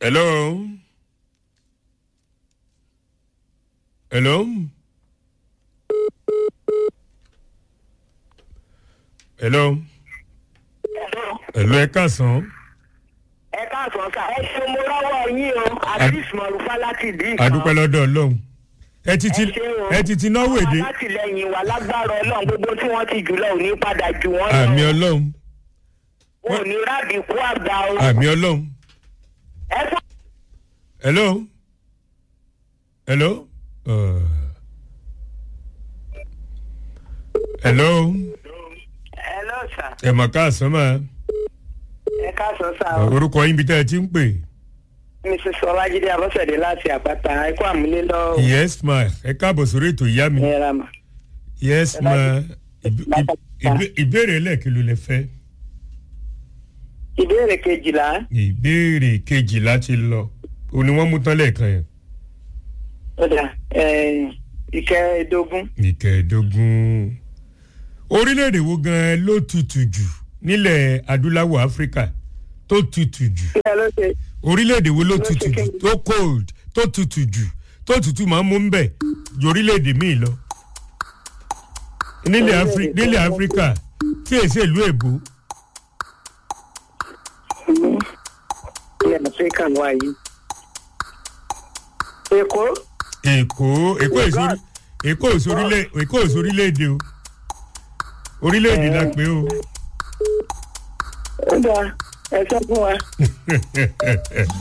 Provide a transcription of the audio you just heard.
Hello. Hello. Hello. Hello ẹ káàsán. ẹ káàsán sá ẹ ṣe mo rọwọ yín o àdìs mọrùfá láti ìdí kan Adúpẹ́ lọ́dọ̀ Ọlọ́run. Ẹ ti ti ẹ ṣe o. ẹ ti ti náwó èdè. àwọn alátìlẹyìn wa lágbára ọlọrun gbogbo tí wọn ti jùlọ ò ní padà jù wọn Àmì Ọlọ́run. wọn ò ní rábì kú àgbà o Àmì Ọlọ́run. ẹ sọ Hello. Hello. Uh. Hello. ẹ lọ sà Ẹ mọ̀ káàsán máa. ẹ káàsán sá o Orúkọ yín bí tẹ́ ẹ ti ń pè. mrs ọlájídé abọ́sẹ̀dé láti àpáta ẹ kó àmúlé lọ Yes ma. Ẹ káàbọ̀ sórí ètò ìyá mi. ẹ ra mà Yes ma. Ìbé- ìbé- ìbé- Ìbéèrè ẹlẹ́ẹ̀kí ló lè fẹ́. ìbéèrè kejìlá Ìbéèrè kejìlá ti lọ. O ni wọ́n mú tán lẹ́ẹ̀kan yẹn. ọ̀dà ìkẹẹ̀ẹ́dógún Ìkẹẹ̀dógún. Orílẹ̀-èdè wo gan-an ló tutù jù nílẹ̀ adúláwọ̀ Áfíríkà tó tutù jù? kí ẹ ló ṣe orílẹ̀-èdè wo ló Ló tutù ṣe jù kéde. tó cold tó tutù jù tó tutù máa ń mú ń bẹ̀ ju orílẹ̀-èdè míì lọ. nílẹ̀ Orílẹ̀-èdè Afri- tó nílẹ̀ wọ́n áfíríkà tí èsì ìlú èbó ilẹ̀ áfíríkà wà yìí èkó èkó èkó èso èkó èso orílẹ̀ èkó èso orílẹ̀-èdè o orílẹ̀-èdè la pé o. ó dáa ẹ sọ fún wa.